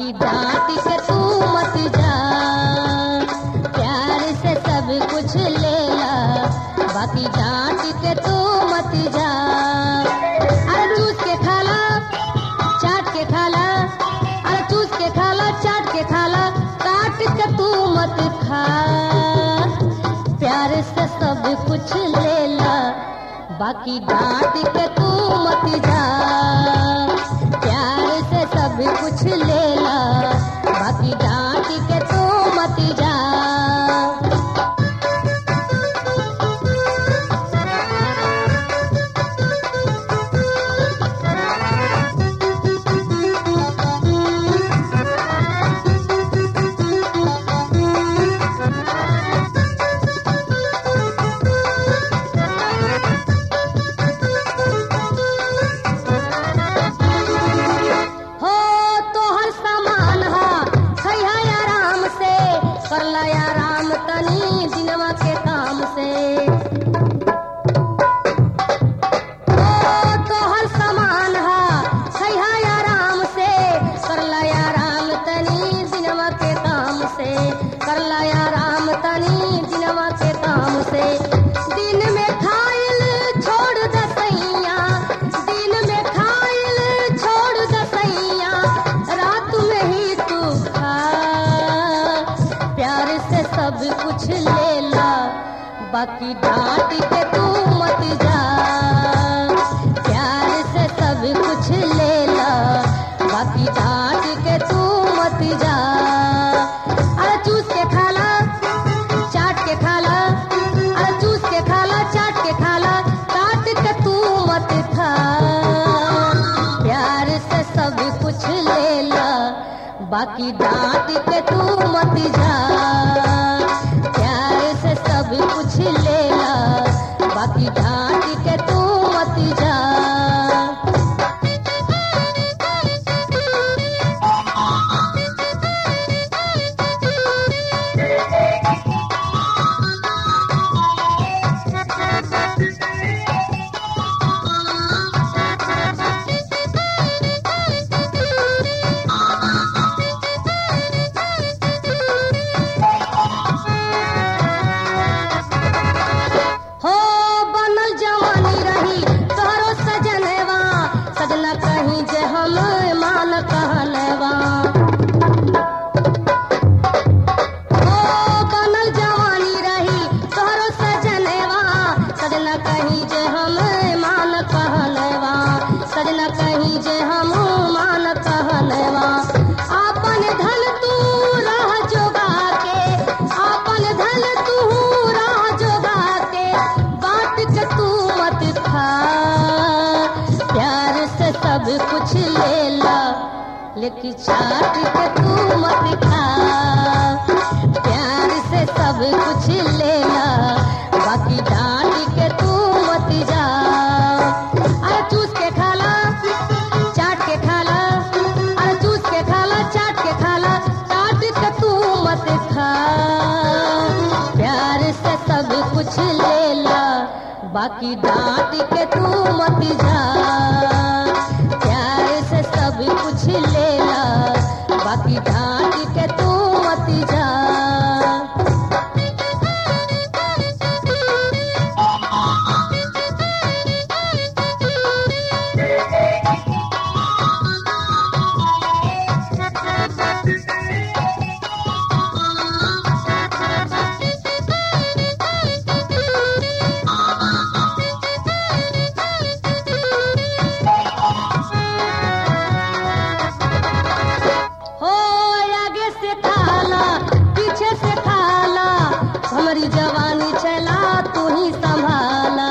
बाकी डांट के तू मत जा प्यार से सब कुछ ले ला बाकी डांट के तू मत जा अरे चूस के खाला चाट के खाला अरे चूस के खाला चाट के खाला काट के तू मत खा प्यार से सब कुछ ले ला बाकी डांट के तू मत जा प्यार से सब कुछ ले ला बाकी डांट के तू मत जा हो तो हर सामान हा खैहा आराम से कर ला आराम तनी दिनवा के काम से हो तो हर सामान हा खैहा आराम से कर ला आराम तनी दिनवा के काम से कर ला आराम तनी दिनवा के काम से दिन में खाइल छोड़ दसैया दिन में खाइल छोड़ दसैया रात में ही तू खा प्यार से सब कुछ ले ला बाकी डांट के तू मत जा प्यार से सब कुछ ले ला बाकी डांट के तू मत जा अरे चूस के खाला चाट के खाला अरे चूस के खाला चाट के खाला काट के तू मत खा प्यार से सब कुछ ले ला बाकी डांट के तू मत जा प्यार से सब कुछ ले ला बाकी डांट के तू मत जा हो बनल जवानी रही तोहरो सजनवा सजना कहीं जे हम मान कहलवा हो बनल जवानी रही तोहरो सजनवा सजना कहीं जे हम मान कहलवा सजना कहीं जे हम मान कहलवा आपन धन तू राह जोगा के आपन धन तू राह जोगा के बात के तू मत खा प्यार से सब कुछ ले ला लेकिन चाट के तू मत खा प्यार से सब कुछ ले ला बाकी डांट के तू मत जा अरे चूस के खाला चाट के खाला अरे चूस के खाला चाट के खाला चाट के तू मत खा प्यार से सब कुछ ले ला बाकी डांट के तू मत जा प्यार से सब कुछ ले ला बाकी डांट के तू मत जा हो आगे से खाला पीछे से खाला हमारी जवानी चला तू ही संभाला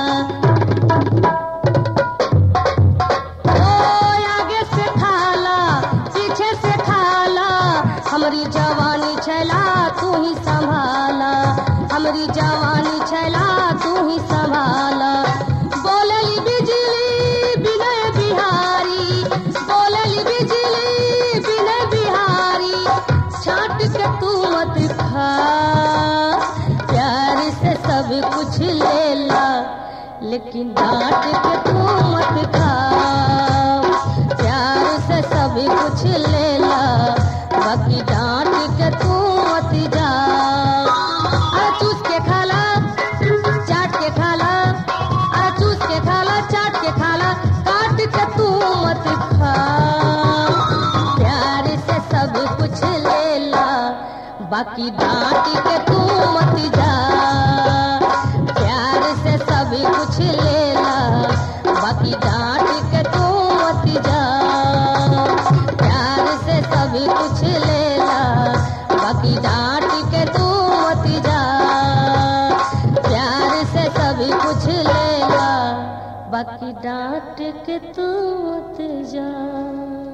हो आगे से खाला पीछे से खाला हमारी जवानी चला तू ही संभाला हमारी जवानी चला तू ही संभाला बोलली बिजली विनय बिहारी बोलली बिजली विनय बिहारी छाट के तू मत खा प्यार से सब कुछ ले ला लेकिन डांट के तू मत खा प्यार से सब कुछ ले ला बाकी डांट के तू मत जा अरे चूस के खाला चाट के खाला अरे चूस के खाला चाट के खाला काट के तू मत खा प्यार से सब कुछ ले ला बाकी डांट के तू मत जा प्यार से सब कुछ ले ला बाकी डांट के तू मत जा प्यार से सब कुछ ले ला बाकी डांट के तू मत जा प्यार से सब कुछ ले ला बाकी डांट के तू मत जा